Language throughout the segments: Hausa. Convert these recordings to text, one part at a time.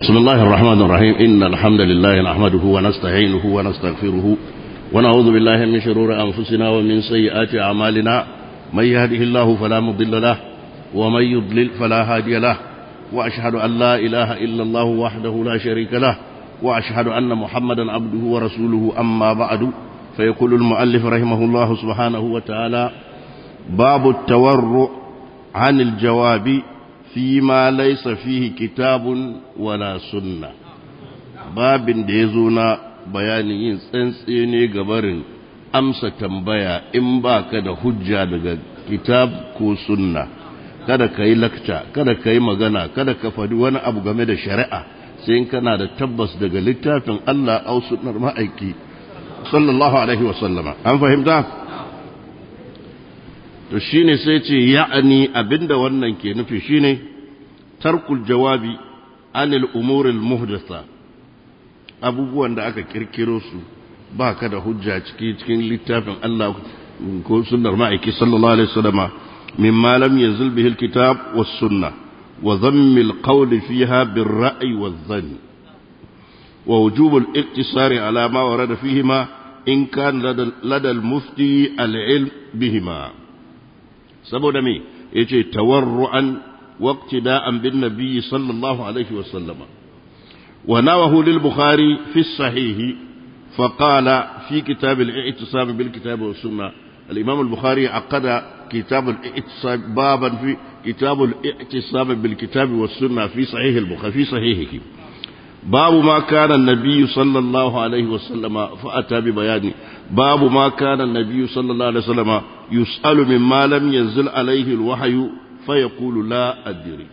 بسم الله الرحمن الرحيم إن الحمد لله نحمده ونستعينه ونستغفره ونعوذ بالله من شرور أنفسنا ومن سيئات أعمالنا من يهده الله فلا مضل له ومن يضلل فلا هادي له وأشهد أن لا إله إلا الله وحده لا شريك له وأشهد أن محمدا عبده ورسوله أما بعد فيقول المؤلف رحمه الله سبحانه وتعالى باب التورع عن الجواب فيما ليس فيه كتاب ولا سنة باب ديزونا bayanin yin tsantsene gabarin amsa tambaya in ba ka da hujja daga kitab ko sunna kada ka yi lakca kada ka yi magana kada ka faɗi wani abu game da shari'a sai in kana da tabbas daga littafin Allah au sunnar ma'aiki sallallahu alaihi wasallama an fahimta to shine sai ce ya'ani abinda wannan ke nufi shine tarkul jawabi anil umuril muhdatha abubuwan da aka kirkiro su ba ka da hujja ciki cikin littafin Allah ko sunnar ma'aiki sallallahu alaihi wasallama mimma lam yanzil bihi alkitab was sunnah wa dhammi alqawl fiha bir ra'i waz dhann wa wujub al-iqtisar ala ma warada fihima in kan lada al-mufti al-ilm bihima saboda me yace tawarruan waqtida'an bin nabiy sallallahu alaihi wasallama ونوه للبخاري في الصحيح فقال في كتاب الاعتصام بالكتاب والسنة الإمام البخاري عقد كتاب الاعتصام بابا في كتاب الاعتصام بالكتاب والسنة في صحيح البخاري في صحيحه باب ما كان النبي صلى الله عليه وسلم فأتى ببيان باب ما كان النبي صلى الله عليه وسلم يسأل مما لم ينزل عليه الوحي فيقول لا أدري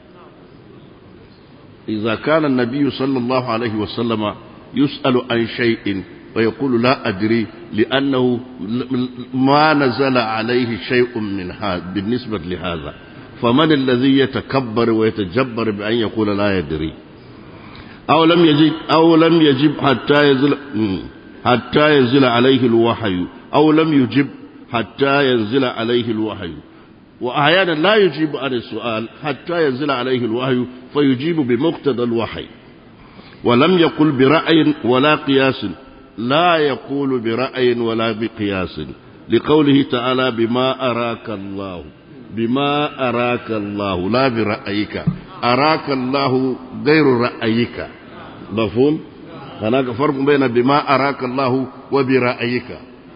إذا كان النبي صلى الله عليه وسلم يسأل عن شيء ويقول لا أدري لأنه ما نزل عليه شيء من هذا بالنسبة لهذا فمن الذي يتكبر ويتجبر بأن يقول لا يدري أو لم يجب أو لم يجب حتى ينزل حتى ينزل عليه الوحي أو لم يجب حتى ينزل عليه الوحي وأحيانا لا يجيب عن السؤال حتى ينزل عليه الوحي فيجيب بمقتضى الوحي ولم يقل برأي ولا قياس لا يقول برأي ولا بقياس لقوله تعالى بما أراك الله بما أراك الله لا برأيك أراك الله غير رأيك مفهوم هناك فرق بين بما أراك الله وبرأيك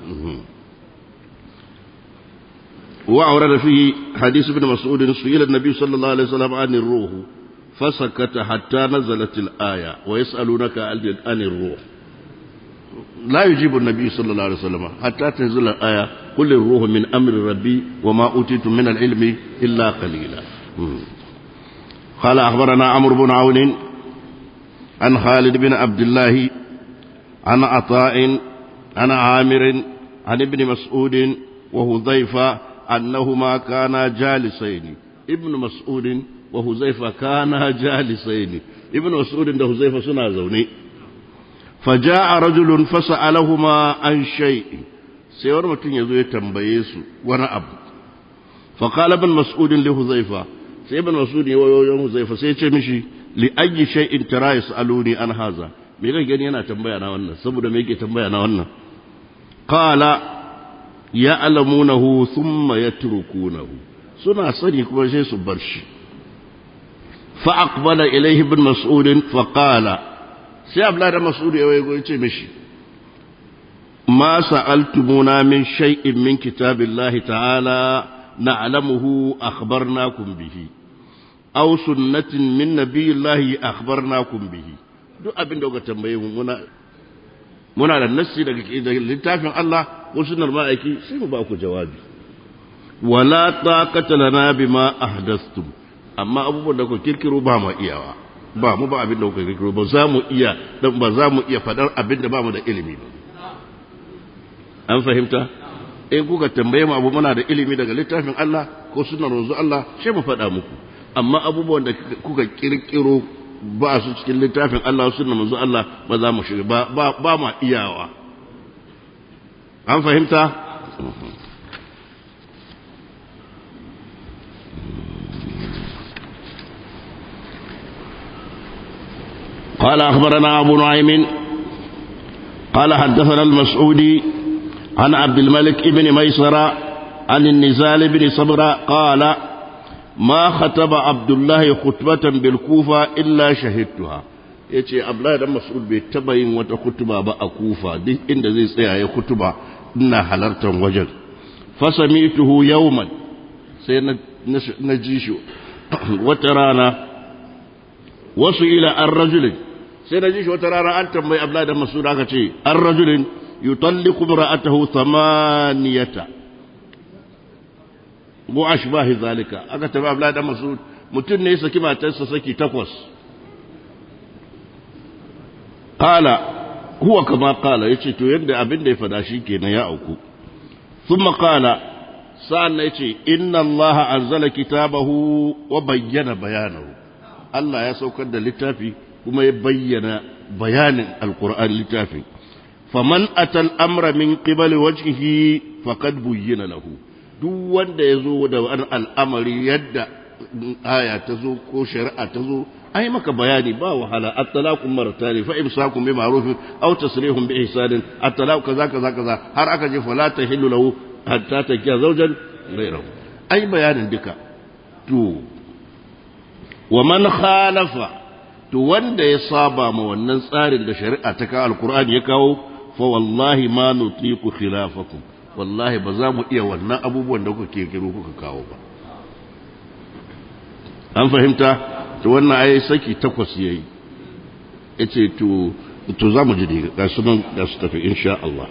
وأورد فيه حديث ابن مسعود سئل النبي صلى الله عليه وسلم عن الروح فسكت حتى نزلت الآية ويسألونك عن الروح لا يجيب النبي صلى الله عليه وسلم حتى تنزل الآية قل الروح من أمر ربي وما أوتيتم من العلم إلا قليلا قال أخبرنا عمرو بن عون عن خالد بن عبد الله عن عطاء عن عامر عن ابن مسعود وهذيفة أنهما كانا جالسين ابن مسعود وهزيفة كانا جالسين ابن مسعود وهزيفة سنا زوني فجاء رجل فسألهما عن شيء سيور متن يزوي تنبيس وانا أبو فقال ابن مسعود لهزيفة sai ibn masud ya wayo huzaifa sai ya ce mishi li ayyi shay'in tara yasaluni an haza me kake gani yana tambaya na wannan saboda me yake tambaya na wannan qala ya'lamunahu thumma yatrukunahu suna sani kuma sai su bar shi fa aqbala ilayhi ibn mas'ud fa qala sai abla da mas'ud ya wayo ce mishi ma sa'altumuna min shay'in min kitabillahi ta'ala na'lamuhu akhbarnakum bihi aw sunnatin min nabiyillahi akhbarnakum bihi duk abin da kuka tambaye mu muna muna da nassi daga littafin Allah ko sunnar ma'aiki sai mu ba ku jawabi wala taqata lana bima ahdathtum amma abubuwan da ku kirkiro ba mu iyawa ba mu ba abin da ku kirkiro ba za mu iya dan ba za mu iya fadar abin da ba mu da ilimi ba an fahimta in kuka tambaye mu abu muna da ilimi daga littafin Allah ko sunnar manzo Allah sai mu faɗa muku amma abubuwan da kuka kirkiro ba su cikin littafin Allah sunnar manzo Allah ba za mu shiga ba ba ma iyawa an fahimta قال أخبرنا أبو نعيم قال حدثنا المسعودي عن عبد الملك بن ميسرة عن النزال بن صبرة قال ما خطب عبد الله خطبة بالكوفة إلا شهدتها yace Abdullahi dan Mas'ud bai taba yin wata kutuba ba a Kufa duk inda zai tsaya ya kutuba ina halartar wajen fasamituhu yawman sai na ji shi wata rana wasu ila an rajulin sai na ji shi wata rana an tambayi Abdullahi dan Mas'ud aka ce an rajulin yutalliqu imra'atahu thamaniyata mu ashbahi zalika aka tambayi Abdullahi dan Mas'ud mutum ne ya saki matarsa saki takwas qala huwa kama qala yace to yadda abin da ya fada shi kenan ya auku thumma qala sa'an yace inna allaha anzala kitabahu wa bayyana bayanahu Allah ya saukar da littafi kuma ya bayyana bayanin alkur'an littafin faman atal amra min qibali wajhihi faqad buyyina lahu duk wanda ya zo da wani al'amari yadda aya ta zo ko shari'a ta zo ai maka bayani ba wahala at-talaqu martani fa imsakum bi ma'ruf aw tasrihum bi ihsan at-talaqu kaza kaza kaza har aka je fala tahillu lahu hatta takiya zawjan ghayrahu ai bayanin duka to wa man khalafa to wanda ya saba ma wannan tsarin da shari'a ta kawo alkur'ani ya kawo fa wallahi ma nutiku khilafakum wallahi ba za mu iya wannan abubuwan da kuka kirkiro kuka kawo ba an fahimta to wannan ai saki takwas yayi yace to to za mu ji da su nan da su tafi insha Allah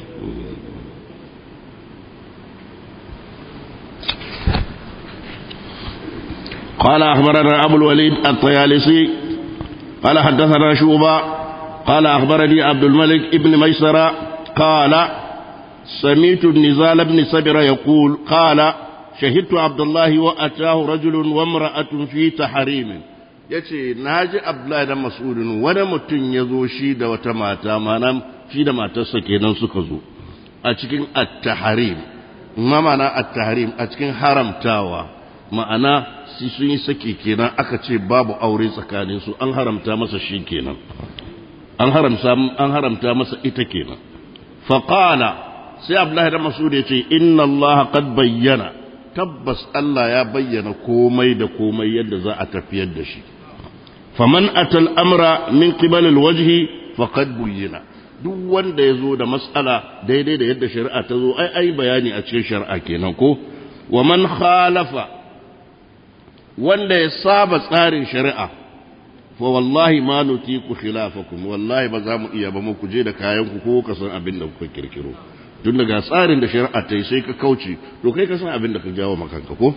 قال أخبرنا أبو الوليد الطيالسي قال حدثنا شوبا قال أخبرني عبد الملك ابن ميسرة قال سميت النزال بن سبر يقول قال شهدت عبد الله وأتاه رجل وامرأة في تحريم yace na ji abdullahi da mas'udin wani mutum ya zo shi da wata mata mana shi da matarsa kenan suka zo a cikin at-tahrim ma mana at-tahrim a cikin haramtawa ma'ana si sun yi saki kenan aka ce babu aure tsakanin su an haramta masa shi kenan an haramta an haramta masa ita kenan fa qala sai abdullahi da mas'ud ya ce inna allaha qad bayyana tabbas Allah ya bayyana komai da komai yadda za a tafiyar da shi faman atal amra min qibal alwajhi faqad buyyina duk wanda ya zo da mas'ala daidai da yadda shari'a ta zo ai ai bayani a cikin shari'a kenan ko wa man khalafa wanda ya saba tsarin shari'a fa wallahi ma nutiku khilafakum wallahi ba za mu iya ba mu kuje da kayan ku ko ka san abin da kuka kirkiro tun daga tsarin da shari'a ta yi sai ka kauce to kai ka san abin da ka jawo makanka ko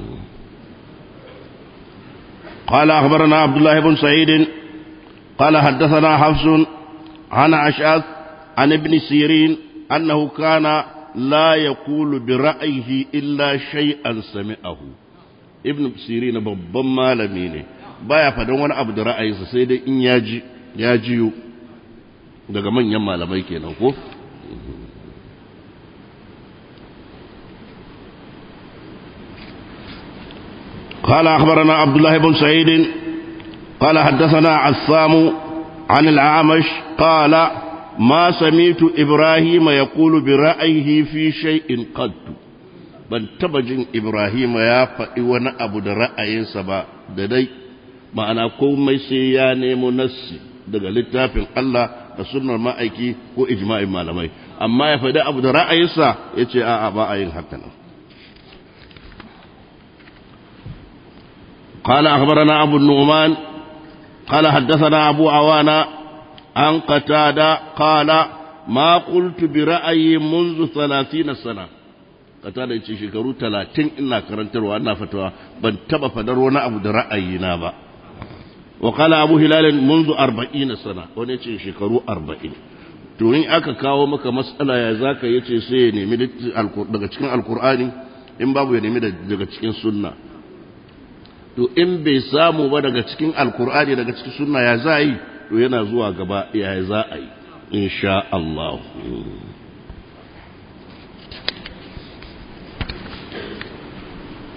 قال أخبرنا عبد الله بن سعيد قال حدثنا حفص عن أشعث عن ابن سيرين أنه كان لا يقول برأيه إلا شيئا سمعه ابن سيرين babban malami ne baya faɗin wani abu da ra'ayinsa sai dai in yaji ya jiyo daga manyan malamai kenan ko قال أخبرنا عبد الله بن سعيد قال حدثنا عثام عن الأعمش قال ما سمعت إبراهيم يقول برأيه في شيء قد ban taba jin Ibrahim ya faɗi wani abu da ra'ayinsa ba da dai ma'ana komai sai ya nemo nassi daga littafin Allah da sunnar ma'aiki ko ijma'in malamai amma ya faɗi abu da ra'ayinsa ya ce a'a ba a yin haka nan قال أخبرنا أبو النعمان قال حدثنا أبو عوانا عن قتادة قال ما قلت برأيي منذ ثلاثين سنة قتادة يتشي شكرو ثلاثين إنا كرنتر وأنا فتوى بن تبا فدر وانا أبو رأينا با وقال أبو هلال منذ أربعين سنة وانا يتشي شكرو أربعين to in aka kawo maka matsala ya zaka yace sai ya nemi daga cikin alkur'ani in babu ya nemi daga cikin sunna to in bai samu ba daga cikin alkur'ani daga cikin sunna ya za yi to yana zuwa gaba ya za a yi insha Allah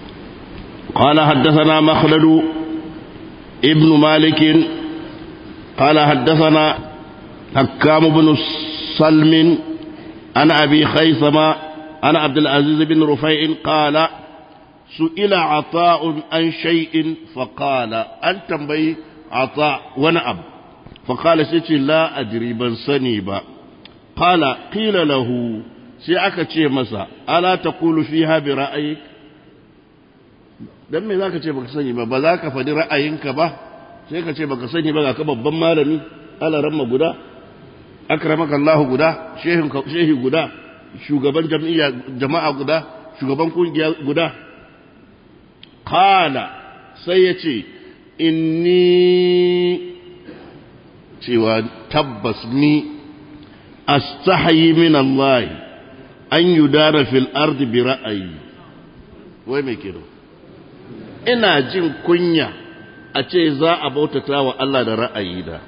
قال حدثنا مخلد ابن مالك قال حدثنا حكام بن سلم عن أبي خيثمة عن عبد العزيز بن رفيع قال سئل عطاء عن شيء فقال أن تنبي عطاء ونأب فقال سيتي لا أدري بن سنيبا قال قيل له سيأك مسا ألا تقول فيها برأيك dan me zaka ce baka sani ba ba za ka faɗi ra'ayinka ba sai ka ce baka sani ba ga ka babban malami alaramma guda akramaka Allah guda shehin shehi guda shugaban jami'a jama'a guda shugaban kungiya guda qala sai ya ce inni cewa tabbas ni astahayi min Allah an yudara fil ardi bi ra'ayi wai me kenan ina jin kunya a ce za a bautata wa Allah da ra'ayi da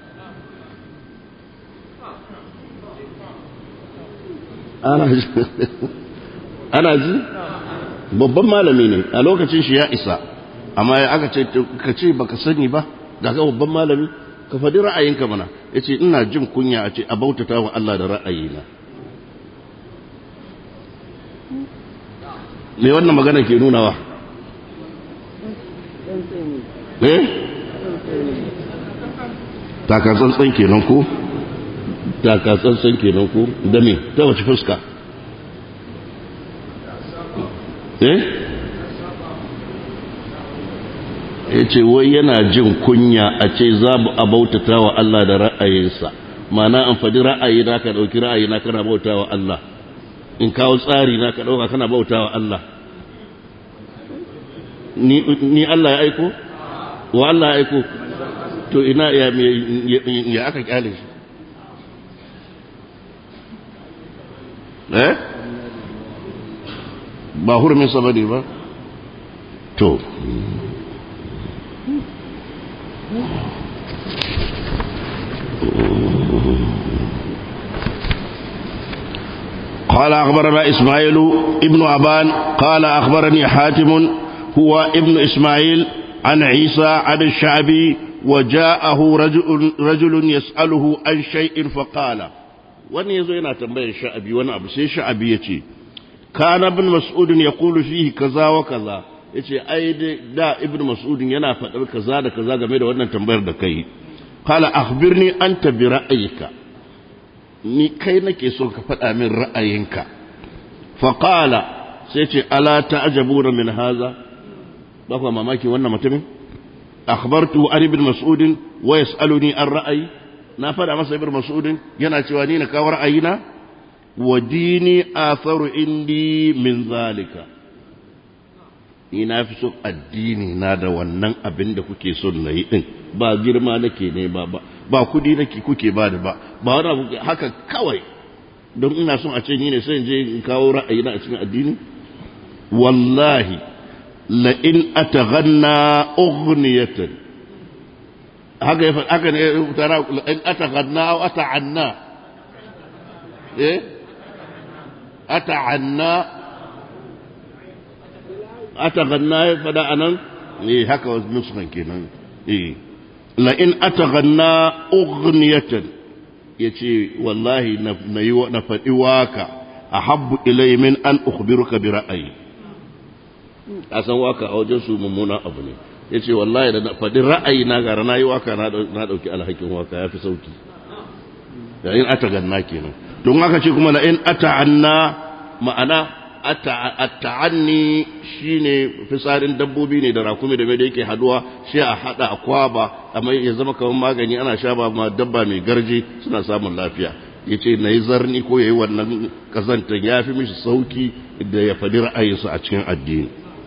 ana ji babban malami ne a lokacin shi ya isa amma ya aka ce ka ce baka sani ba ga ga babban malami ka faɗi ra'ayinka mana ya ce ina jin kunya a ce a bautata wa Allah da ra'ayina me wannan magana ke nunawa eh takatsantsan kenan ko takatsantsan kenan ko da me ta wace fuska eh ya ce wai yana jin kunya a ce za a bautata wa Allah da ra'ayinsa mana an faɗi ra'ayi na ka ɗauki ra'ayi na kana bauta wa Allah in kawo tsari na ka ɗauka kana bauta wa Allah ni Allah ya aiko wa Allah ya aiko to ina ya ya aka kyale shi eh ba hurumin sabari ba to قال أخبرنا إسماعيل ابن أبان قال أخبرني حاتم هو ابن إسماعيل عن عيسى عن الشعبي وجاءه رجل, رجل يسأله عن شيء فقال wani yazo yana tambayar sha'abi wani abu sai sha'abi ya ce kana ibn mas'ud ya kulu fihi kaza wa kaza yace ai da ibn mas'ud yana faɗar kaza da kaza game da wannan tambayar da kai qala akhbirni anta bi ra'ayika ni kai nake so ka faɗa min ra'ayinka fa qala sai ce ala ta'jabuna min haza ba ku mamaki wannan mutumin akhbartu an ibn mas'ud wa yas'aluni an ra'ayi na faɗa masa ibn mas'ud yana cewa ni na kawo ra'ayina wa dini atharu indi min zalika ni na fi son addini na da wannan abin da kuke son na yi din ba girma nake ne ba ba ba kudi nake kuke ba da ba ba wani abu haka kawai don ina son a ce ni ne sai in je in kawo ra'ayi na a cikin addini wallahi la in ataghanna ughniyatan haka ya haka ne tara la in ataghanna aw ata'anna eh ata'anna ataghanna ya fada anan eh haka wasu nuskan kenan eh la in ataghanna ughniyatan yace wallahi na yi na faɗi waka ahabbu ilay min an ukhbiruka bi ra'ayi a san waka a wajen su mummuna abu ne yace wallahi da faɗi ra'ayi na gara na yi waka na ɗauki alhakin waka ya fi sauki da in ataghanna kenan don haka ce kuma la in ata'anna ma'ana atta'anni shine fisarin dabbobi ne da rakumi da mai da yake haduwa sai a hada a kwaba amma ya zama kamar magani ana sha ba ma dabba mai garje suna samun lafiya yace nayi zarni ko yayi wannan kazanta yafi mishi sauki da ya fadi ra'ayinsa a cikin addini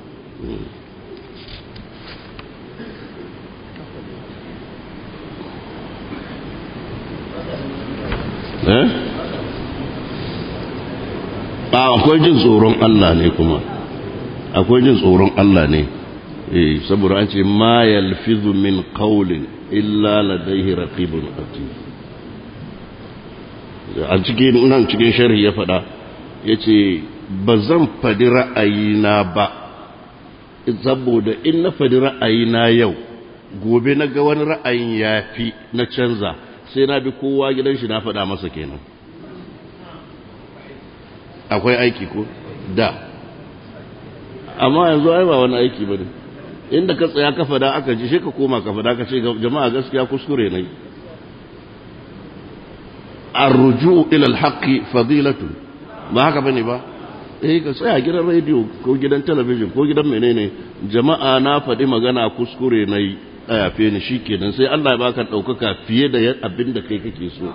eh akwai jin tsoron Allah ne kuma akwai jin tsoron Allah ne eh saboda an ce ma yalfizu min qawlin illa ladayhi raqibun atid a cikin nan cikin sharhi ya faɗa yace ba zan faɗi ra'ayina ba saboda in na faɗi ra'ayina yau gobe na ga wani ra'ayin ya fi na canza sai na bi kowa gidan shi na faɗa masa kenan akwai aiki ko da amma yanzu ai ba wani aiki ba ne inda ka tsaya ka fada aka ji sai ka koma ka fada ka ce jama'a gaskiya kuskure ne arruju ila alhaqi fadilatu ba haka bane ba eh ka tsaya gidan radio ko gidan talabijin ko gidan menene jama'a na faɗi magana kuskure nayi a yafe ni shikenan sai Allah ya baka daukaka fiye da abin da kai kake so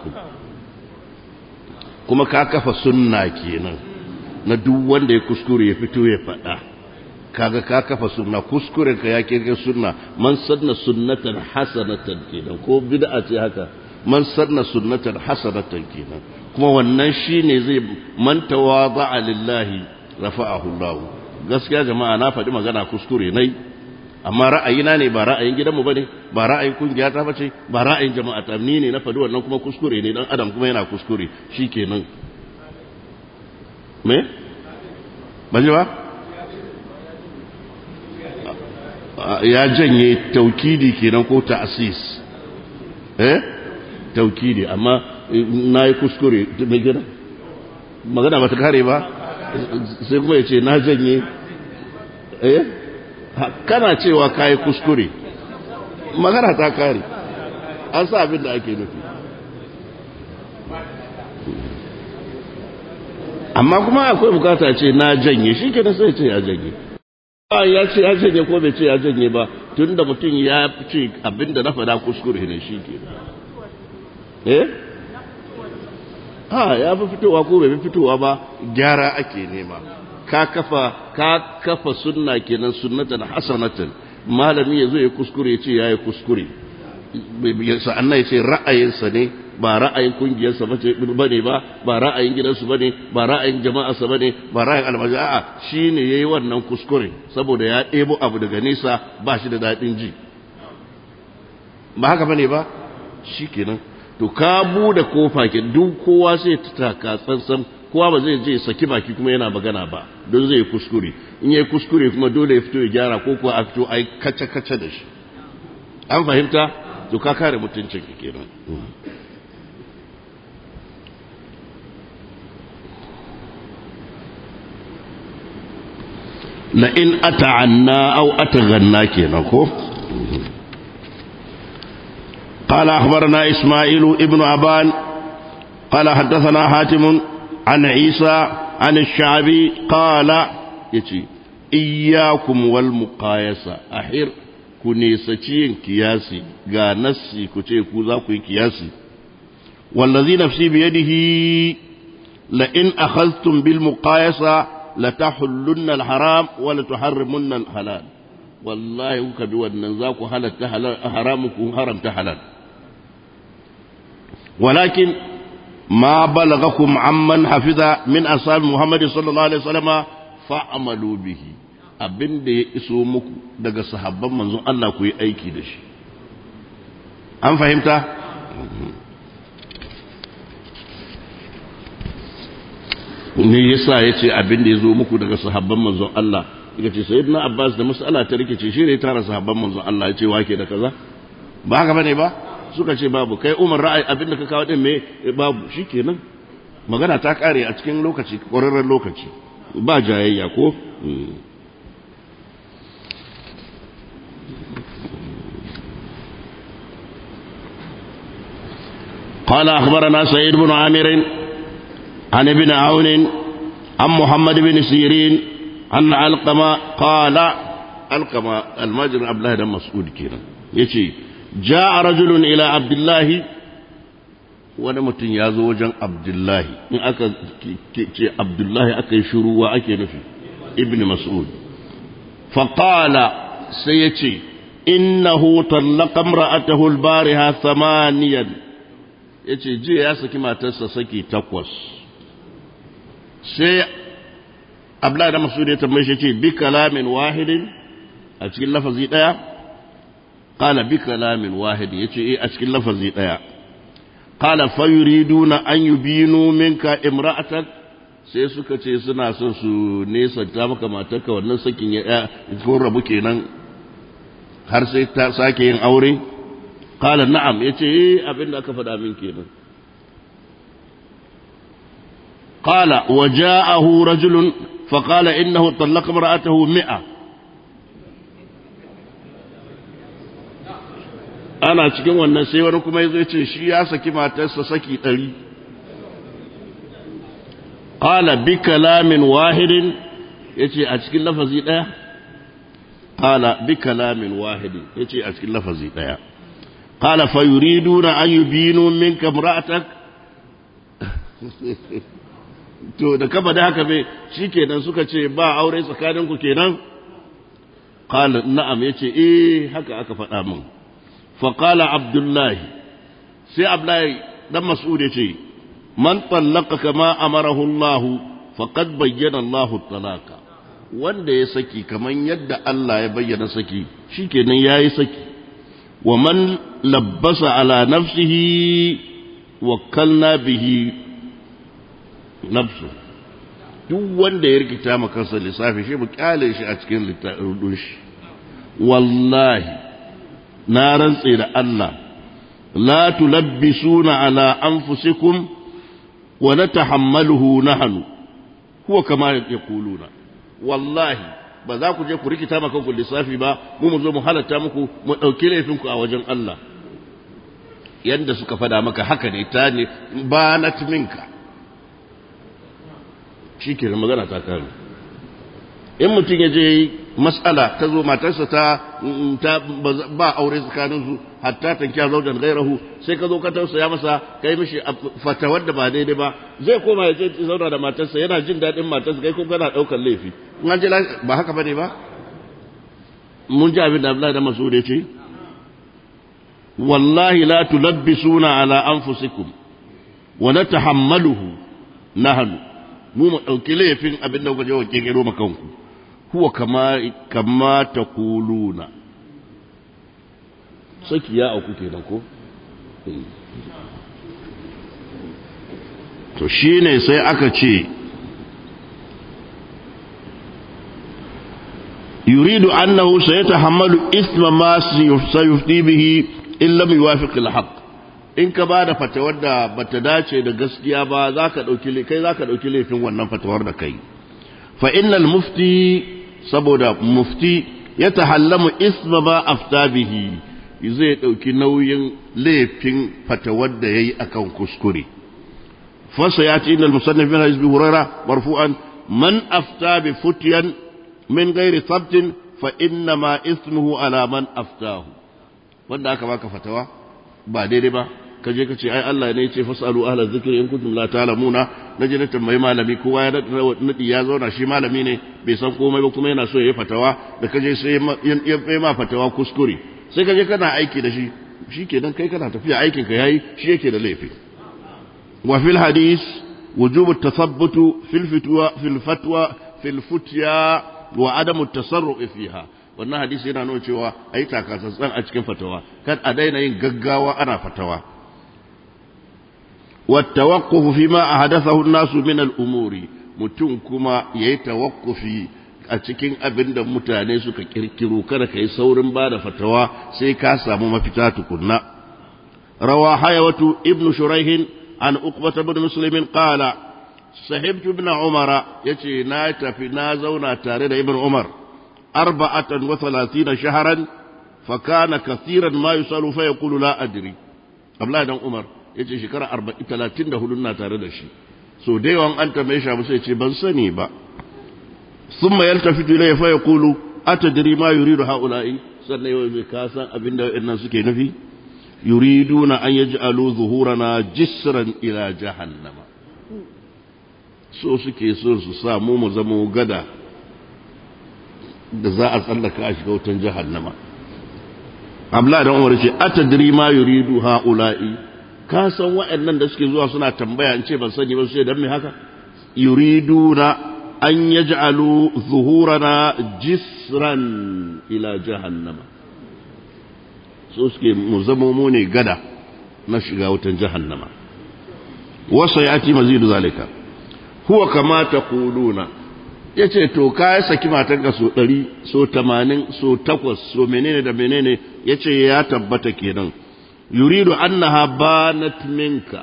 kuma ka kafa sunna kenan na duk wanda ya kuskure ya fito ya faɗa kaga ka kafa sunna kuskuren ka ya kirkir sunna man sanna sunnatan hasanatan kenan ko bid'a ce haka man sanna sunnatan hasanatan kenan kuma wannan shine zai man tawada'a lillahi rafa'ahu Allah gaskiya jama'a na faɗi magana kuskure nai amma ra'ayina ne ba ra'ayin gidanmu bane ba ra'ayin kungiya ta bace ba ra'ayin jama'a ta ni ne na faɗi wannan kuma kuskure ne dan adam kuma yana kuskure shikenan me ban ji ba ya janye taukidi kenan ko ta'asis eh taukidi amma na yi kuskure mai gina magana ba ta kare ba sai kuma ya ce na janye eh kana cewa ka yi kuskure magana ta kare an sa abin da ake nufi amma kuma akwai bukata ce na janye shi ke sai ce ya janye ya ce ya janye ko bai ce ya janye ba tun da mutum ya ce abinda na fada kuskure ne shi ke eh ha ya fi fitowa ko bai fi fitowa ba gyara ake nema ka kafa ka kafa sunna kenan sunnatan hasanatan malami ya zo ya kuskure ya ce ya yi kuskure sa'annan ya ce ra'ayinsa ne ba ra'ayin kungiyarsa ba ne ba ba ra'ayin gidansu ba ne ba ra'ayin jama'arsa ba ne ba ra'ayin almaji a'a shi ne ya yi wannan kuskure saboda ya ɗebo abu daga nesa ba shi da daɗin ji ba haka ba ne ba shi kenan to ka buɗe kofa ke duk kowa sai ta taka tsantsan kowa ba zai je saki baki kuma yana magana ba don zai kuskure in yi kuskure kuma dole ya fito ya gyara ko kuwa a fito a yi kace-kace da shi an fahimta to ka kare mutuncin ka kenan la in ata'anna aw ataghanna kenan ko قال أخبرنا إسماعيل ابن أبان قال حدثنا حاتم عن عيسى عن الشعبي قال يتي إياكم والمقايسة أحر كنيسة كياسي قا نسي كتير كوزاكو كياسي والذي نفسي بيده لئن أخذتم بالمقايسة لتحلن الحرام ولتحرمن الحلال والله كبي والنزاك حلت حرامكم حرمت حلال ولكن ما بلغكم عمن حفظ من أصحاب محمد صلى الله عليه وسلم فعملوا به abin da ya iso muku daga sahabban manzon Allah ku yi aiki da shi an fahimta ne yasa ya ce abin da ya zo muku daga sahabban manzon Allah ya ce sayyidina Abbas da mas'ala ta rikice shi ne ya tara sahabban manzon Allah ya ce wake da kaza ba haka bane ba suka ce babu kai umar ra'ayi abinda ka kawo din me babu shikenan magana ta kare a cikin lokaci ƙwararren lokaci ba jayayya ko قال أخبرنا سيد بن عامر عن ابن عون عن محمد بن سيرين عن علقمة قال علقمة المجر عبد الله بن مسعود كينا يجي جاء رجل إلى عبد الله wani mutum ya zo wajen abdullahi in aka ce abdullahi aka yi shuru wa ake nufi ibn mas'ud faƙala sai ya ce innahu tallaka imra'atahu al-bariha thamaniyan yace jiya ya saki matarsa saki takwas sai abdullahi da mas'ud ya tambaye shi ce bi kalamin wahidin a cikin lafazi daya qala bi kalamin wahidin yace eh a cikin lafazi daya qala fayuriduna an yubinu minka imra'atak sai suka ce suna son su nesanta maka matarka wannan sakin ya ko rabu kenan har sai ta sake yin aure qala na'am yace eh abinda aka faɗa min kenan qala waja'ahu rajulun faqala innahu talaqa imra'atahu mi'a ana cikin wannan sai wani kuma yazo yace shi ya saki matarsa saki ɗari qala bi kalamin wahidin yace a cikin lafazi ɗaya qala bi kalamin wahidin yace a cikin lafazi ɗaya qala fa yuriduna an yubinu minka imra'atak to da kaba da haka bai shikenan suka ce ba aure tsakaninku kenan qala na'am yace eh haka aka faɗa min فقال عبد الله سي عبد الله دم مسعود يتي من طلق كما أمره الله فقد بين الله الطلاق wanda ya saki kaman yadda Allah ya bayyana saki shikenan yayi saki wa man labbasa ala nafsihi wakkalna bihi nafsu duk wanda ya rikita maka kansa lissafi shi mu kyale shi a cikin littafin shi wallahi na rantse da Allah la tulabbisuna ala anfusikum wa natahammaluhu nahnu huwa kama yaquluna wallahi ba za ku je ku rikita maka ku lissafi ba mu mu zo mu halatta muku mu dauki laifin ku a wajen Allah yanda suka fada maka haka ne ta ne ba na minka shikenan magana ta kare in mutum ya je mas'ala ta zo matarsa ta ba aure tsakaninsu hatta ta kya zaujan gairahu sai ka zo ka tausaya masa kai mishi fatawar da ba daidai ba zai koma ya ce zauna da matarsa yana jin daɗin matarsa kai kuma kana ɗaukar laifi in an je ba haka bane ba mun ji abin da Abdullahi da Mas'ud ya ce wallahi la tulabbisuna ala anfusikum wa natahammaluhu nahnu mu mu ɗauki laifin abin da kuka je wa kekero makanku huwa kama kama taquluna saki ya auku kenan ko to shine sai aka ce yuridu annahu sayatahammalu isma ma sayufdi bihi in lam yuwafiq al-haqq in ka bada fatawar da bata dace da gaskiya ba zaka dauki kai zaka dauki laifin wannan fatawar da kai fa innal mufti saboda mufti ya tahallamu isma ma afta bihi zai ɗauki nauyin laifin fatawar da ya yi a kan kuskure fasa ya ce inal musannif min hadis bi huraira marfu'an man afta bi futiyan min gairi sabtin fa inna ma ismuhu ala man aftahu wanda aka baka fatawa ba daidai ba ka je ka ce ai Allah ne ya ce fasalu ahla zikri in kuntum la ta'lamuna naje na tambayi malami kowa ya nadi ya zauna shi malami ne bai san komai ba kuma yana so ya yi fatawa da kaje sai ya ma fatawa kuskure sai kaje kana aiki da shi shikenan kai kana tafiya aikin ka yayi shi yake da laifi wa fil hadis wujubu tathabbut fil fitwa fil fatwa fil futya wa adamu tasarrufi fiha wannan hadisi yana nuna cewa ayi takatsantsan a cikin fatawa kan a daina yin gaggawa ana fatawa والتوقف فيما أحدثه الناس من الأمور mutum kuma ya yi tawakkufi a cikin abin da mutane suka kirkiro kada ka yi saurin ba da fatawa sai ka samu mafita tukunna rawa hayawatu ibn shuraihin an uqbata ibn muslimin qala sahibtu ibn umara yace na tafi na zauna tare da ibn umar arba'atan wa thalathina shahran fa kana kathiran ma yusalu fa yaqulu la adri abdullahi dan umar yace shekara 40 34 na tare da shi so da yawan an tambaye shi sai ce ban sani ba thumma yaltafitu ilayhi fa yaqulu atadri ma yuridu haula'i sannan yau zai ka san abinda waɗannan suke nufi yuriduna an yaj'alu zuhurana jisran ila jahannama so suke so su sa mu mu zama gada da za a tsallaka a shiga wutan jahannama Abla dan Umar ce atadri ma yuridu haula'i ka san waɗannan da suke zuwa suna tambaya in ce ban sani ba sai dan me haka yuriduna an yaj'alu zuhurana jisran ila jahannama so suke mu zama mu ne gada na shiga wutan jahannama wasa yati mazidu zalika huwa kama taquluna ya ce to ka saki matanka so ɗari so tamanin so takwas so menene da menene ya ce ya tabbata kenan yuridu annaha banat minka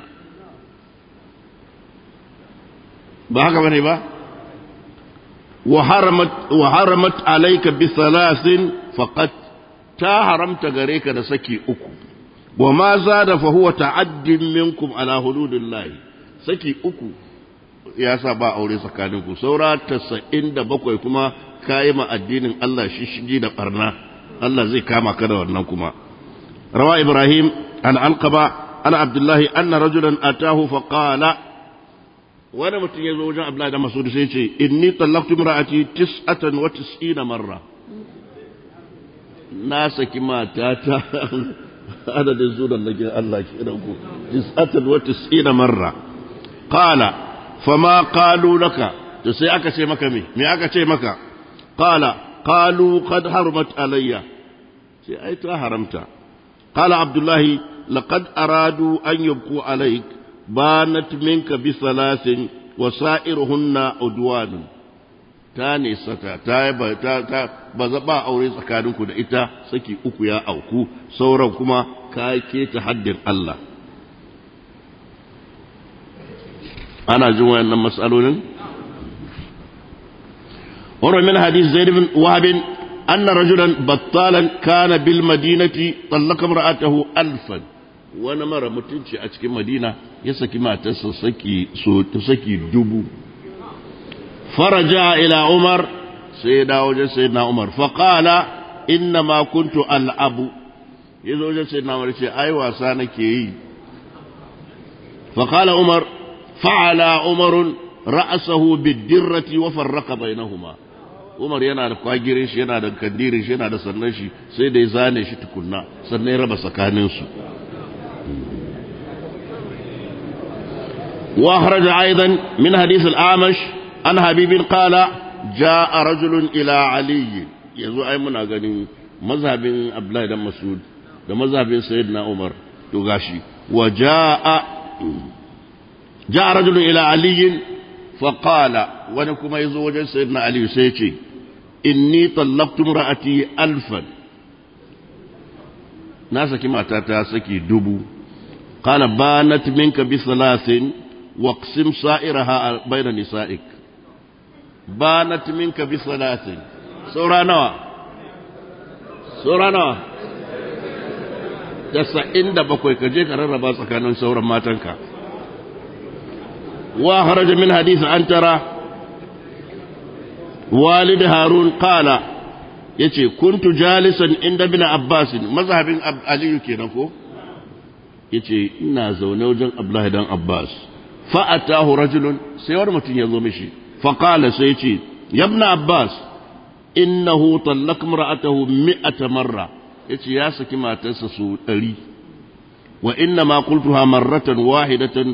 ba haka bane ba wa haramat alayka bi thalathin faqat ta haramta gare ka da saki uku wa ma zada fa huwa ta'addin minkum ala hududillah saki uku ya sa ba aure tsakaninku saura tasa'in da bakwai kuma kayi ma addinin Allah shishigi da barna Allah zai kama ka da wannan kuma rawa ibrahim an alqaba ana abdullahi anna rajulan atahu fa qala wani mutum ya zo wajen abdullahi da masudi sai ce inni tallaqtu imra'ati tis'atan wa tis'ina marra na saki matata adadin sunan nake Allah ke ku tis'atan wa tis'ina marra qala fama qalu laka to sai aka ce maka me me aka ce maka qala qalu qad haramat alayya sai ai ta haramta qala abdullahi laqad aradu an yabqu alayk banat minka bi thalathin wa sa'iruhunna udwan ta ne saka ta ba ta ta ba ba aure tsakaninku da ita saki uku ya auku sauran kuma ka ke ta haddin Allah ana jin wayannan matsalolin wani min hadis zaid bin wahab anna rajulan battalan kana bil madinati tallaka mar'atahu alfan wani mara mutunci a cikin madina ya saki matarsa saki so saki dubu faraja ila umar sai ya dawo wajen sayyidina umar fa qala inna ma kuntu al'abu yazo wajen sayyidina umar ce ai wasa nake yi fa qala umar فعل عمر رأسه بالدرة وفرق بينهما Umar yana da kwagirin shi yana da kandirin shi yana da sannan shi sai da ya zane shi tukunna sannan ya raba tsakaninsu wa kharaja aidan min hadith al-amash an habibin qala jaa rajulun ila ali yanzu ai muna ganin mazhabin abdullahi dan masud da mazhabin sayyidina umar to gashi wa jaa جاء رجل إلى علي فقال ونكما يزوج سيدنا علي سيتي إني طلقت امرأتي ألفا ناسك ما تاتاسكي دبو قال بانت منك بثلاث واقسم سائرها بين نسائك بانت منك بثلاث سورة نوى سورة نوى تسعين دبكوي كجيك رربا سكانون سورة ماتنك وخرج من حديث عنترة والد هارون قال yace kuntu jalisan inda bin Abbas mazhabin Aliyu kenan ko yace ina zaune wajen Abdullahi dan Abbas fa atahu rajulun sai wani mutum ya zo mishi fa qala sai yace ya ibn Abbas innahu tallaq imra'atahu mi'ata marra yace ya saki matarsa su 100 wa inna ma qultuha marratan wahidatan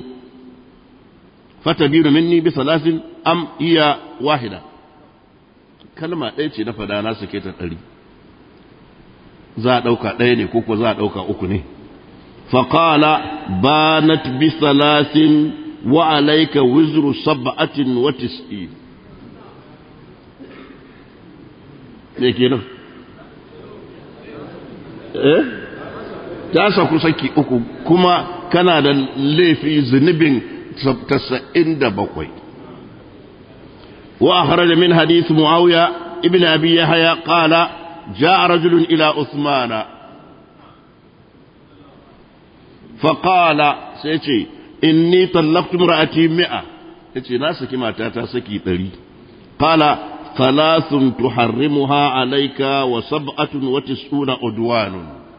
فتبين مني بثلاث أم هي واحدة kalma ɗaya ce na fada na sake ta ɗari za a ɗauka ɗaya ne ko za a ɗauka uku ne faƙala banat bi salasin wa alaika wizru sab'atin wa tis'in me kenan eh ta saku saki uku kuma kana da laifi zunubin تسعين دبقوي وأخرج من حديث معاوية ابن أبي يحيى قال جاء رجل إلى عثمان فقال سيتي إني طلقت امرأتي مئة يتي ناسك ما تاتا سكي تري قال ثلاث تحرمها عليك وسبعة وتسعون عدوان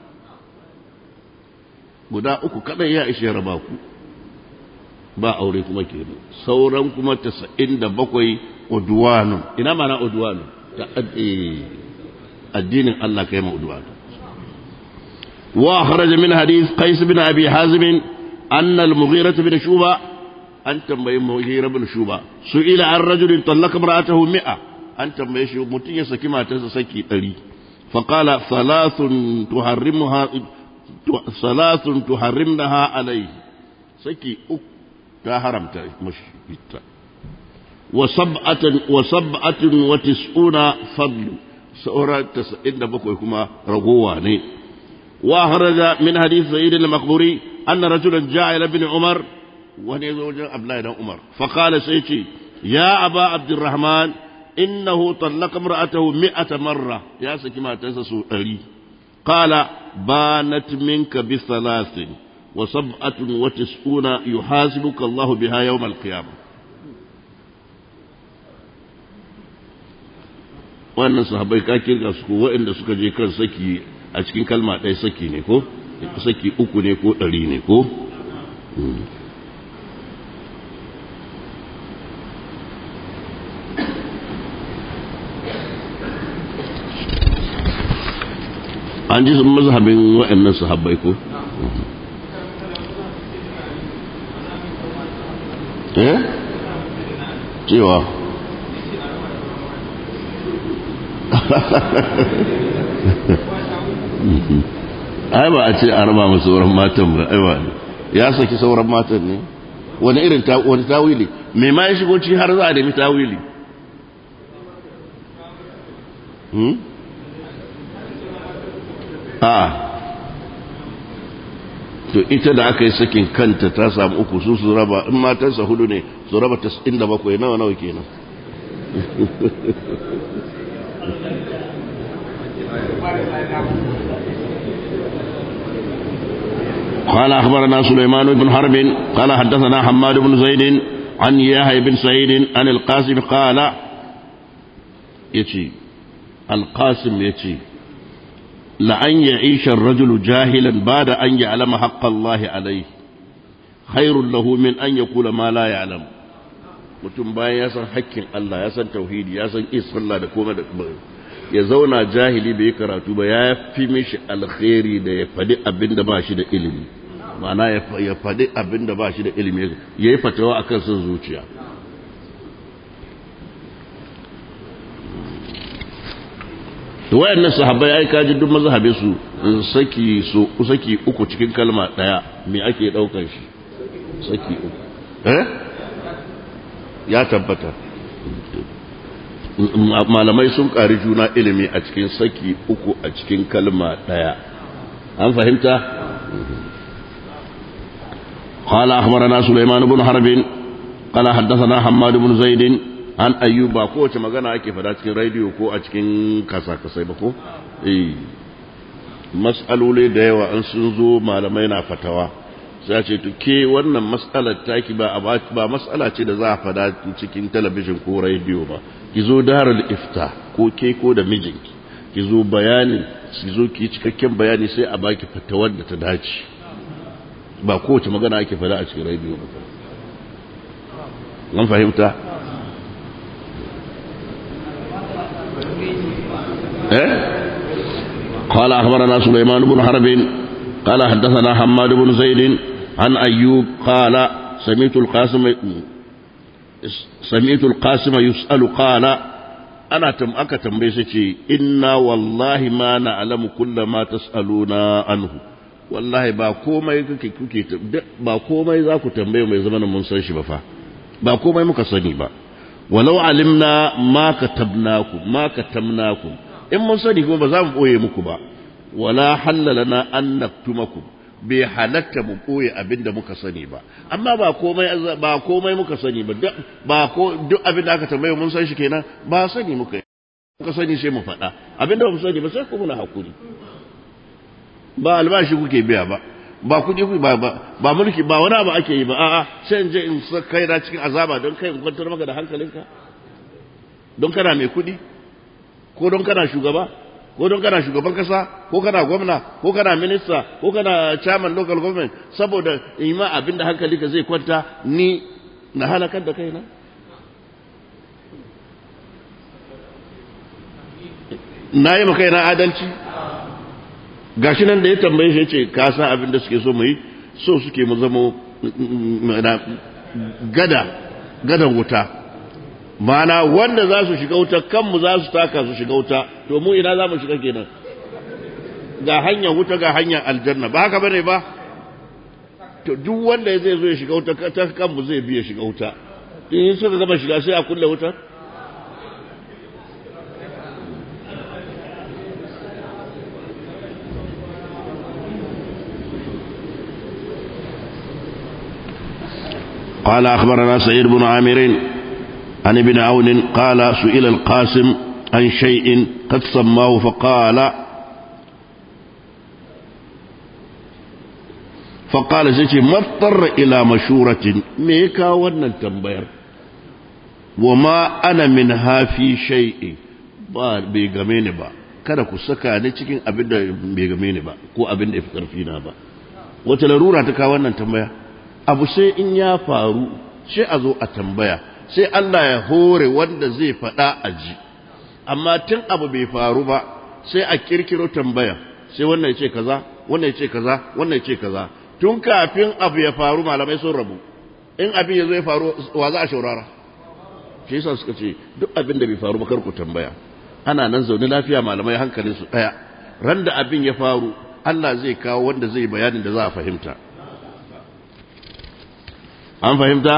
guda uku kadai ya ishe raba ku ba aure kuma kenan sauran kuma tasa'in da bakwai udwanu ina mana udwanu ta addinin Allah kai ma udwanu wa kharaja min hadith qais bin abi hazim anna al-mughira bin shuba an tambayi mughira bin shuba su'ila an rajulin talaqa imra'atahu mi'a an tambaye shi mutun ya saki matarsa saki 100 faqala thalathun tuharrimuha thalathun tuharrimnaha alayhi saki uku ta haramta mashi ita وسبعة وسبعة وتسعون فضل سورة تسعين بقوي كما رغواني وأخرج من حديث سيد المقبوري أن رجلا جاء إلى ابن عمر ونزوج أبناء عمر فقال سيتي يا أبا عبد الرحمن إنه طلق امرأته مئة مرة يا سكما تنسى ألي قال بانت منك بثلاث وسبعة وتسعون يحاسبك الله بها يوم القيامة wannan sahabbai ka kirga su ko waɗanda suka je kan saki a cikin kalma ɗaya saki ne ko saki uku ne ko ɗari ne ko an ji mazhabin waɗannan sahabbai ko eh cewa ai ba a ce a raba masu sauran matan ba ai ba ya saki sauran matan ne wani irin wani tawili mai ma ya shigo ci har za a nemi tawili a to ita da aka yi sakin kanta ta samu uku su su raba in matansa hudu ne su raba tas'in da bakwai nawa nawa kenan قال أخبرنا سليمان بن حرب قال حدثنا حماد بن زيد عن يحيى بن سعيد عن القاسم قال يتي القاسم يتي لأن يعيش الرجل جاهلا بعد أن يعلم حق الله عليه خير له من أن يقول ما لا يعلم mutum bayan ya san hakkin Allah ya san tauhidi ya san isfallah da komai da ya zauna jahili bai karatu ba ya fi mishi alkhairi da ya faɗi abin da ba shi da ilimi ma'ana ya faɗi abin da ba shi da ilimi ya yi fatawa akan son zuciya to wayannan sahabbai ai kaji duk mazhabe su saki so saki uku cikin kalma daya me ake daukar shi saki uku eh ya tabbata malamai sun ƙari juna ilimi a cikin saki uku a cikin kalma ɗaya an fahimta قال أخبرنا سليمان بن حرب قال حدثنا حماد بن زيد عن أيوب ko wace magana ake fada cikin rediyo ko a cikin kasa kasai ba ko eh mas'aloli da yawa an sun zo malamai na fatawa sai ce to ke wannan mas'alar taki ba ba mas'ala ce da za a fada cikin talabijin ko rediyo ba ki zo darul ifta ko ke ko da mijinki ki zo bayani ki zo ki cikakken bayani sai a baki fatawar da ta dace ba kowace magana ake fada a cikin rediyo ba an fahimta eh قال أخبرنا سليمان بن حرب قال حدثنا حماد بن زيد عن أيوب قال سمعت القاسم سمعت القاسم يسأل قال أنا تم أكا تنبيسي إنا والله ما نعلم كل ما تسألون عنه والله ba komai kuke kuke ba komai za ku tambaye mai zamanin mun san shi ba fa ba komai muka sani ba walau alimna ma katabnakum ma katamnakum in mun sani kuma ba za mu boye muku ba wala hallalana an naktumakum bai halatta mu koye abin da muka sani ba amma ba komai ba komai muka sani ba ba ko duk abin da aka tambaye mun san shi kenan ba sani muka muka sani sai mu faɗa abin da ba mu sani ba sai ku muna hakuri ba albashi kuke biya ba ba kuɗi ku ba ba mulki ba wani abu ake yi ba a'a sai in je in kai na cikin azaba don kai in kwantar maka da hankalinka don kana mai kuɗi ko don kana shugaba ko don kana shugaban kasa ko kana gwamna ko kana minista ko kana chairman local government saboda in ma abin da hankali ka zai kwanta ni na halakar da kaina na yi maka yana adalci gashi nan da ya tambaye shi ce ka san abin da suke so mu yi so suke mu zamo gada gadan wuta mana wanda za su shiga wuta kanmu za su taka su shiga wuta to mu ina za mu shiga kenan ga hanyar wuta ga hanyar aljanna ba haka bane ba to duk wanda zai zo ya shiga wuta ta kanmu zai biya shiga wuta in suka gaba shiga sai a kulle wutar قال أخبرنا سعيد بن عامر عن ابن عون قال سئل القاسم عن شيء قد سماه فقال فقال سيتي ما اضطر إلى مشورة ميكا ونن تنبير وما أنا منها في شيء bai game ni ba kada ku saka ni cikin abin da bai game ni ba ko abin da ya fi ƙarfi na ba wata larura ta kawo wannan tambaya abu sai in ya faru sai a zo a tambaya sai Allah ya hore wanda zai faɗa a ji amma tun abu bai faru ba sai a kirkiro tambaya sai wannan ya ce kaza wannan ya ce kaza wannan ya ce kaza tun kafin abu ya faru malamai sun rabu in abin ya zo ya faru wa za a shaurara shi yasa suka ce duk abin da bai faru ba kar ku tambaya ana nan zaune lafiya malamai hankalin su daya ran da abin ya faru Allah zai kawo wanda zai bayanin da za a fahimta an fahimta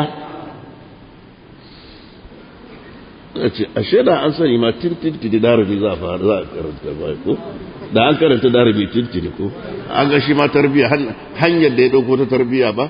ce ashe da an sani ma tintintini darabi za a fara za a karanta ba ko da an karanta darabi tintini ko an ga shi ma tarbiya hanyar da ya dauko ta tarbiya ba